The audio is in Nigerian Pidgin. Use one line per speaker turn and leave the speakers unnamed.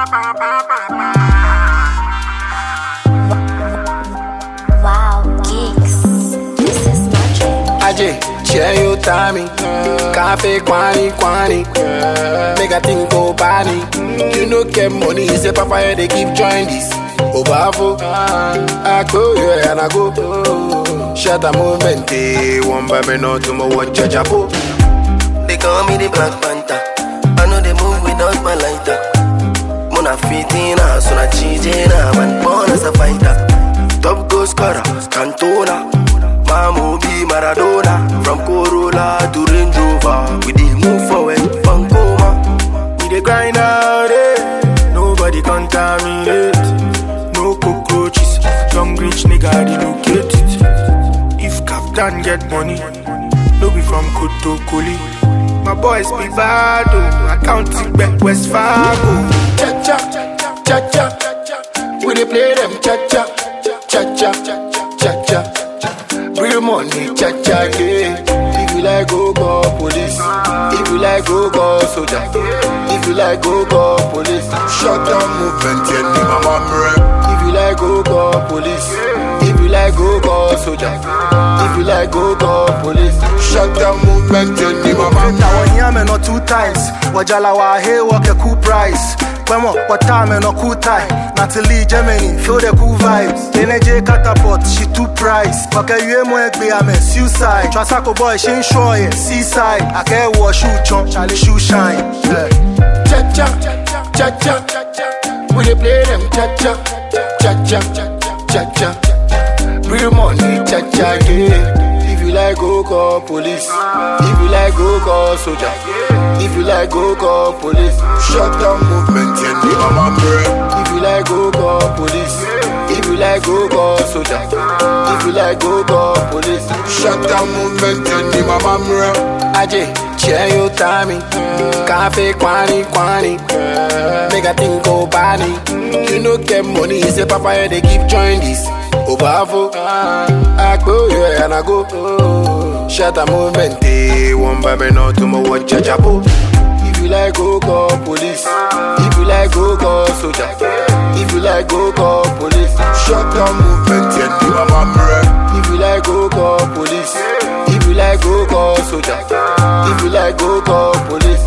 Wow, geeks. This is magic.
Aje, share your timing. Cafe quani quani. Make a think go bani. You no get money, say papa yeah, they keep join this. Obafo, I go yeah and I go. Shut a movement, eh, one by me no tomorrow watch a chapo.
They call me the Black Panther. I know they move without my lighter. Mona fitina, so na cheatina, man born as a fighter. Top goal scorer, Cantona. Mamu be Maradona. From Corolla to Range Rover, we dey move forward, Pancoma.
We dey grind out it. Nobody contaminate. No cockroaches. Young rich nigga relocate it. If Captain get money, no be from Kotokoli. My boys be bad, oh. I count it back West Fargo.
Cha cha, cha cha. We dey play them cha cha, cha cha, cha cha. Real money, cha cha, yeah. If you like, go call police. If you like, go call soldier. If you like, go call police. Shut down movement, yeah, ni mama mre. If you like, go call police. If you like, go call soldier. If you like, go call police. Shut down movement, yeah, ni mama mre.
Now when yame no two times, wajala wa hey walk a cool price. Kwemo, what time no cool tie. Natalie Germany, feel the cool vibes. Energy catapult, she two price. Waka yue mo egbe ame suicide. Trasako boy, she ain't sure yeah, seaside. I can't wash shoe chunk, Charlie shoe shine. Yeah.
cha cha cha cha We dey play them cha cha cha cha cha cha. Real money cha cha yeah. If you like go call police. If you like go call soldier. If you like go call police. Shut down movement yeah, ni mama mre. If you like go call police. If you like go call soldier. If you like go call police. Shut down movement yeah, ni mama mre. Aje, share your timing. Cafe quani quani. Make a think go bani. You no get money, say papa yeah, they keep join this. Obafo, I go yeah and I go. Shut a movement, eh. One by me no tomorrow watch a chapo. If you like go call police. If you like go call soldier. If you like go call police. Shut down movement, yeah, ni mama mre. If you like go call police. If you like go call soldier. If you like go call police.